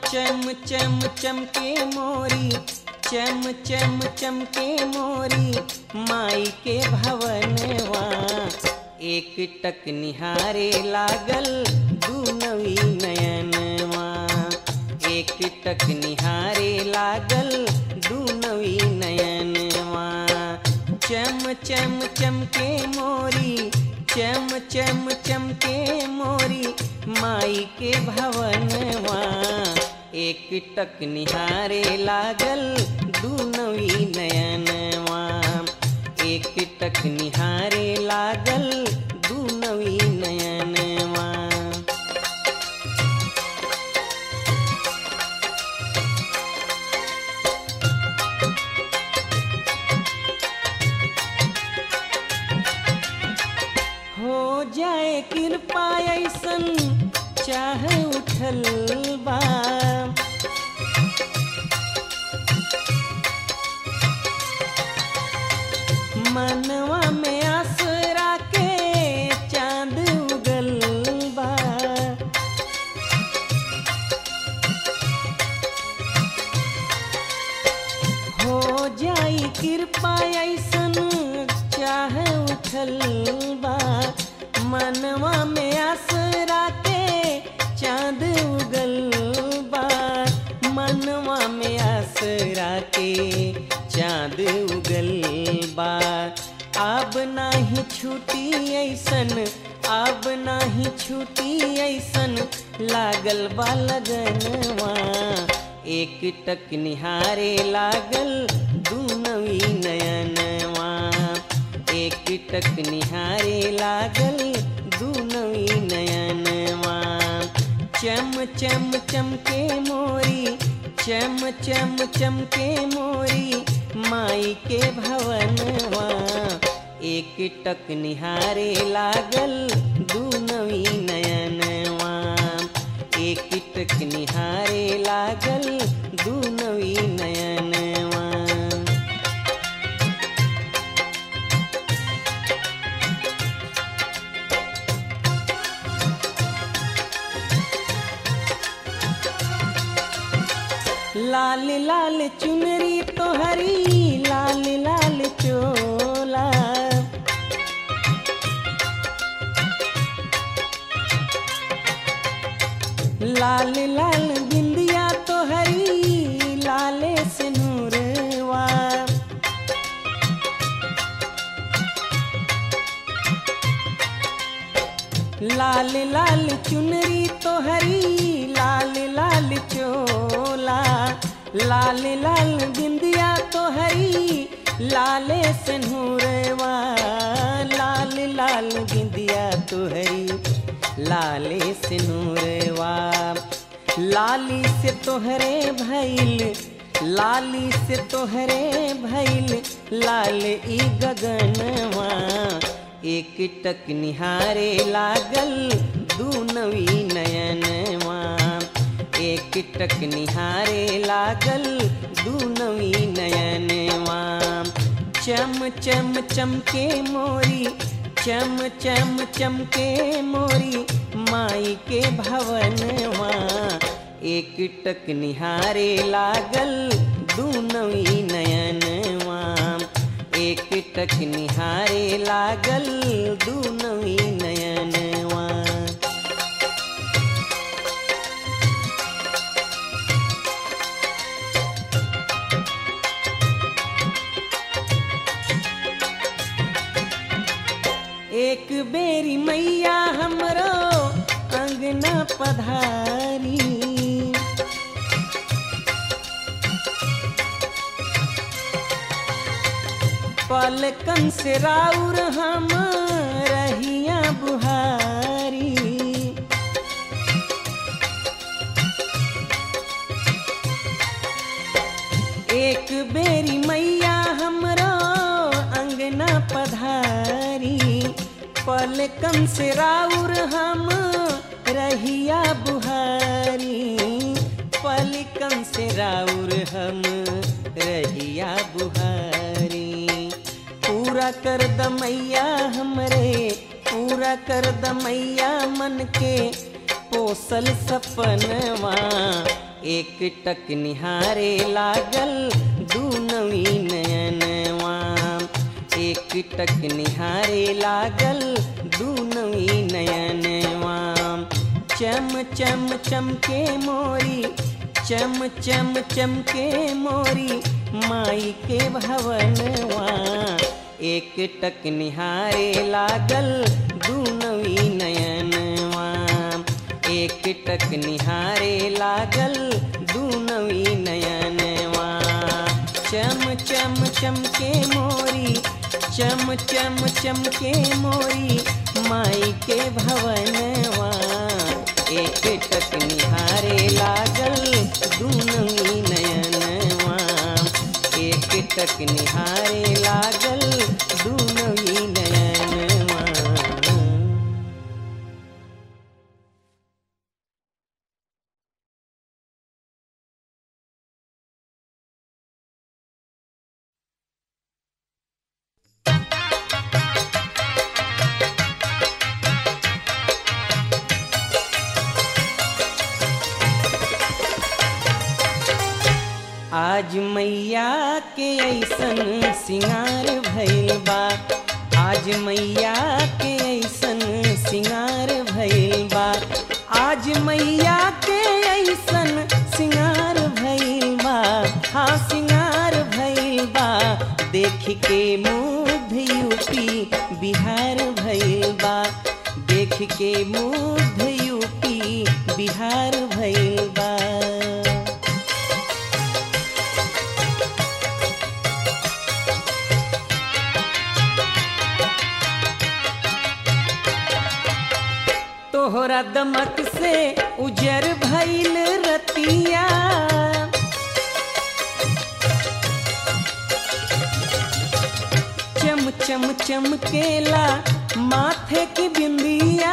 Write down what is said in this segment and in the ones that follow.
चम चम चमके मोरी चम चम चमके मोरी माई के भवनवा एक टक निहारे लागल दुनवी नयनवा एक टक निहारे लागल दुनवी नयनवा चम चम चमके मोरी चम चम चमके मोरी माई के भवनवा एक टक निहारे लागल दुनवी नयनवा एक टक निहारे लागल दुनवी नयनवा हो जाए कृपा ऐसन चाह उठल बा मनवा में आसरा के चांद उगल बा हो जाई कृपा ऐसन चाह उठल बा मनवा में आसरा के चांद उगल बा मनवा में आसरा के चांद उगल बा अब नाही छूटी ऐसन अब नाही छूटी ऐसन लागल बा लगनवा एक टक निहारे लागल दुनवी नयनवा एक टक निहारे लागल दुनवी नयनवा चम चम चमके मोरी चम चम चमके मोरी माई के भवनवा एक टक निहारे लागल दुनवी नयनवा एक टक निहारे लागल दुनवी नयनवा लाल लाल चुनरी तो हरी लाल लाल चोला लाल लाल बिंदिया तो हरी लाले से नूरवा लाल लाल चुनरी तो हरी लाल लाल चोला लाल लाल बिंदिया तो हरी लाले से नूरवा लाल लाल बिंदिया तो हरी लाले से नूरवा लाली से तोहरे भैल लाली से तोहरे भैल लाल ई गगनवा एक टक निहारे लागल दुनवी नयनवा एक टक निहारे लागल दुनवी नयनवा चम चम चमके मोरी चम चम चमके मोरी माई के भवनवा एक टक निहारे लागल दुनवी नयनवा एक टक निहारे लागल दुनवी नयनवा एक बेरी मैया हमरो अंगना पधारी पलकन से राउर हम रहिया बुहारी एक बेरी मैया हमरो अंगना पधारी पलकन से राउर हम रहिया बुहारी पलकन से राउर हम रहिया बुहारी पूरा कर द मैया हमरे पूरा कर द मैया मन के पोसल सपनवा एक टक निहारे लागल दू नवी नयनवा एक टक निहारे लागल दू नवी नयनवा चम चम चमके मोरी चम चम चमके मोरी माई के भवनवा एक टक निहारे लागल दू नवी नयनवा एक टक निहारे लागल दू नवी नयनवा चम चम चमके मोरी चम चम चमके मोरी माई के भवनवा एक टक निहारे लागल दू नवी नयनवा एक टक निहारे लागल दू नवी नयनवा आज मैया के ऐसन सिंगार भइल बा आज मैया के ऐसन सिंगार भइल बा आज मैया के ऐसन सिंगार भइल बा हाँ सिंगार भइल बा देख के मुग्ध यूपी बिहार भइल बा देख के मुग्ध यूपी बिहार भइल बा तोहरा दमक से उजर भइल रतिया चम चम चमकेला माथे की बिंदिया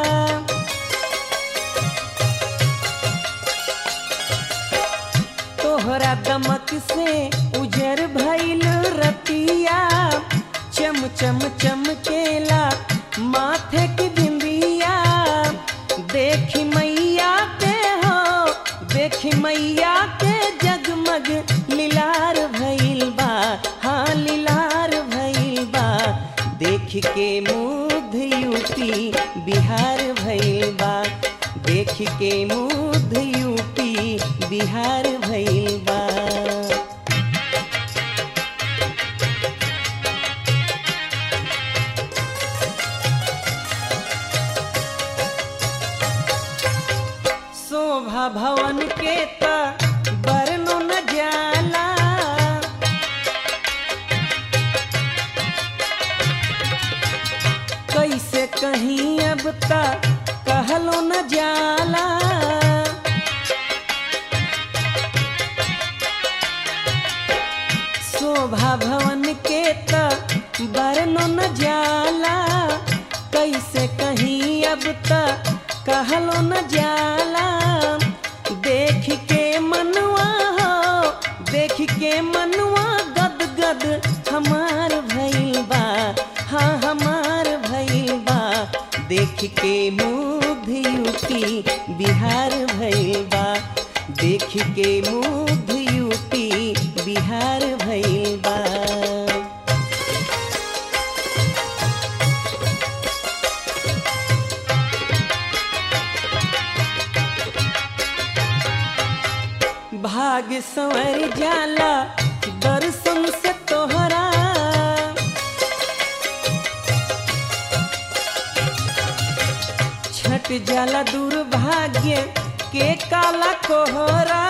तोहरा दमक से उजर भइल रतिया चम चम चमकेला माथे की बिंदिया देखी मैया के हो देखी मैया के जगमग लीलार भइल बा हाँ लीलार भइल बा देख के मुग्ध यूपी बिहार भइल बा देख के मुग्ध यूपी बिहार भइल बा शोभा भवन के त बरनो न जाला कैसे कहीं अब तक कहलो न जाला शोभा भवन के त बरनो न जाला कैसे कहीं अब तक कहलो न जाला देख के मनवा हो देख के मनवा गद गद हमार भइल बा हाँ हमार भइल बा देख के मुग्ध यूपी बिहार भइल बा देख के मुग्ध यूपी बिहार भइल बा भाग संवर जाला दर्शन से तोहरा छट जाला दुर्भाग्य के काला कोहरा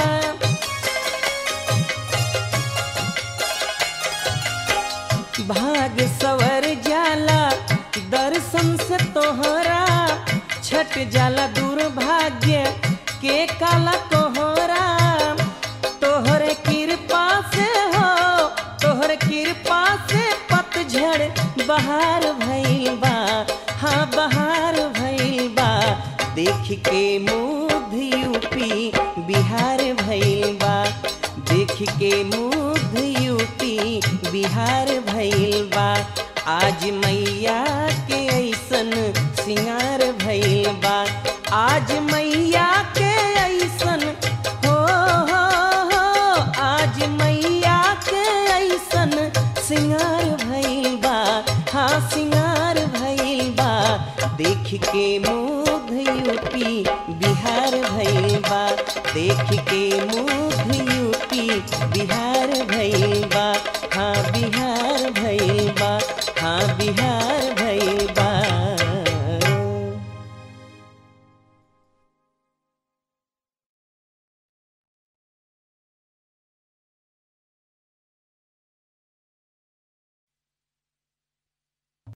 भाग सवर जाला दर्शन से तोहरा छट जाला दुर्भाग्य के काला कोहरा तोहरे कृपा से हो तोहरे कृपा से पतझड़ बहार भइल बा हाँ बहार भइल बा देख के मुग्ध यूपी बिहार भइल बा देख के मुग्ध यूपी बिहार भइल बा आज मैया के ऐसन सिंगार भइल बा आज मैया के ऐसन देख के मुग्ध यूपी बिहार भइल बा देख के मुग्ध यूपी बिहार भइल बा हाँ बिहार